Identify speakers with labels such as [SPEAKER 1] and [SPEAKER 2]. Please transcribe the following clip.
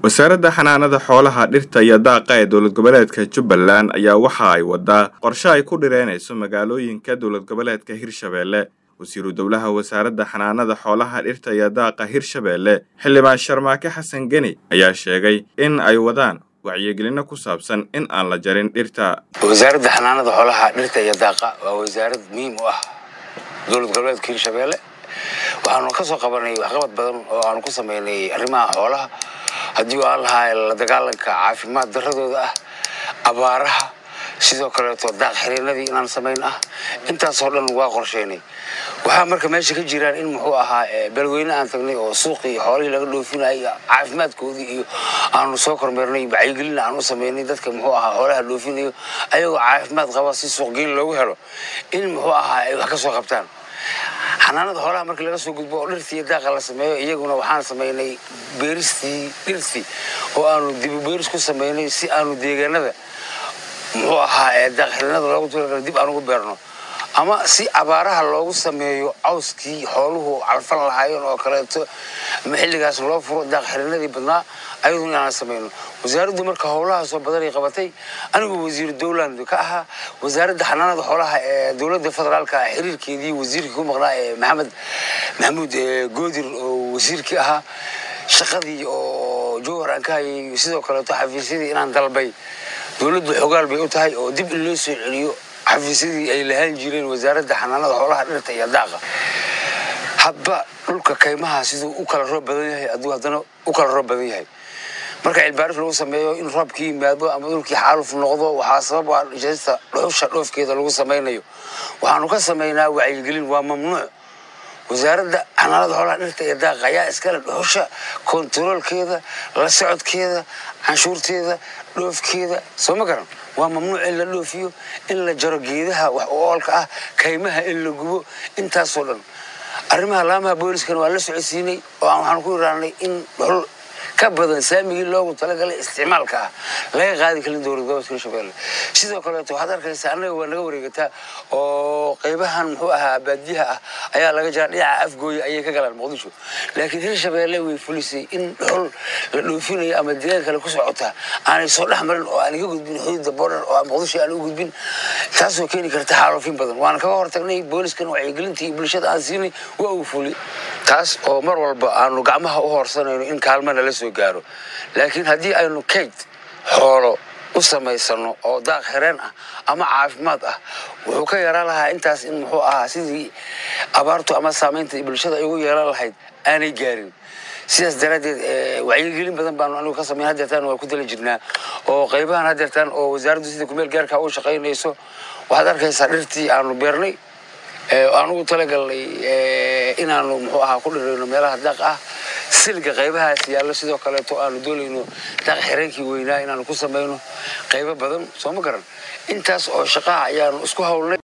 [SPEAKER 1] wasaaradda xanaanada xoolaha dhirta iyo daaqa ee dowlad goboleedka jubbaland ayaa waxa ay wadaa qorshe ay ku dhireynayso magaalooyinka dowlad goboleedka hirshabeelle wasiiru dowlaha wasaaradda xanaanada xoolaha dhirta iyo daaqa hirshabeelle xildhibaan sharmaake xasan geni ayaa sheegay in ay wadaan wacyigelino ku saabsan in aan la jarin dhirta
[SPEAKER 2] wasaaradda xanaanada xoolaha dhirta iyo daaqa waa wasaarad muhiim u ah dowlad goboleedka hirshabeelle waxaanu ka soo qabanay waxqabad badan oo aanu ku sameynay arrimaha xoolaha haddii aan lahaa la dagaalanka caafimaad daradooda ah abaaraha sidoo kaleeto daaq xiriinadii inaan samayn ah intaasoo dhan waa qorsheynay waxaa marka meesha ka jiraan in muxuu ahaa beelweyne aan tagnay oo suuqii xoolihii laga dhoofinayay caafimaadkoodii iyo aanu soo kormeernay wacyigelin aan u sameynay dadka muxuu ahaa xoolaha dhoofinayo ayagoo caafimaad qaba si suuqgeyn loogu helo in muxuu ahaa ay wax ka soo qabtaan xanaanada xoolaha markii laga soo gudbo oo dhirtii iyo daaqa la sameeyo iyaguna waxaan samaynay beeristii dhirtii oo aanu dibu beeris ku samaynay si aanu deegaanada muxuu ahaa daaq xirinada loogu talagala dib aan ugu beerno ama si abaaraha loogu sameeyo cawskii xooluhu calfan lahaayeen oo kaleeto ama xilligaas loo furo daaq xirinadii badnaa ayaduna inaan samayno wasaaraddu marka howlahaasoo badanay qabatay anigu wasiiru dowland ka ahaa wasaaradda xanaanada xoolaha ee dowladda federaalka xiriirkeedii wasiirkii ku maqnaa ee maxamed maxamuud goodir oo wasiirkii ahaa shaqadii oo jowhar aan ka hayay sidoo kaleeto xafiisyadii inaan dalbay dowladdu xogaal bay u tahay oo dib in loo soo celiyo xafiisyadii ay lahaan jireen wasaaradda xanaanada xoolaha dhirta iyo daaqa hadba dhulka kaymaha siduu u kala roob badan yahay aduu haddana u kala roob badan yahay marka cilbaaris lagu sameeyo in roobkii yimaado ama dhulkii xaaluf noqdo waxaa sabab ah jarista dhuxusha dhoofkeeda lagu samaynayo waxaanu ka samaynaa wacyigelin waa mamnuuc wasaaradda xanaanada xoolaha dhirta iyo daaqa ayaa iskale dhuxusha kontaroolkeeda la socodkeeda canshuurteeda dhoofkeeda soo ma garan waa mamnuuc in la dhoofiyo in la jaro geedaha wax u oolka ah kaymaha in la gubo intaasoo dhan arrimaha laamaha booliskana waan la socodsiinay oo waxaan ku iraanay in dhuxul ka badan saamigii loogu talagalay isticmaalka ah laga qaadi karin dowlad gobolka hirshabeelle sidoo kaleeto waxaad arkaysaa annaga waa naga wareegataa oo qaybahan muxuu ahaa baadiyaha ah ayaa laga jiraa dhinaca afgooya ayay ka galaan muqdisho laakiin hirshabeelle way fulisay in dhuxul la dhoofinayo ama deegaan kale ku socotaa aanay soo dhex marin oo aan iga gudbin xuduudda border oo muqdisho aan u gudbin taasoo keeni karta xaalufin badan waana kaga hortagnay booliskan wacyigelinta iyo bulshada aan siinay waa uu fuli taas oo mar walba aanu gacmaha u hoorsanayno in kaalmana la soo gaaro laakiin haddii aynu kayd xoolo u samaysano oo daaq xireen ah ama caafimaad ah wuxuu ka yaraan lahaa intaas in muxuu ahaa sidii abaartu ama saamaynta bulshada ay ugu yeelan lahayd aanay gaarin sidaas daraaddeed wacyigelin badan baanu anigu ka samayn hadeertaan waa ku dala jirnaa oo qaybahan hadeertaan oo wasaaraddu sida kumeel gaarka u shaqaynayso waxaad arkaysaa dhirtii aanu beernay anugu talagalnay inaanu muxuu ahaa ku dhirayno meelaha daaq ah silga qaybahaas yaallo sidoo kaleeto aanu doonayno daaq xireenkii weynaa inaanu ku samayno qaybo badan soo ma garan intaas oo shaqaha ayaanu isku hawlnay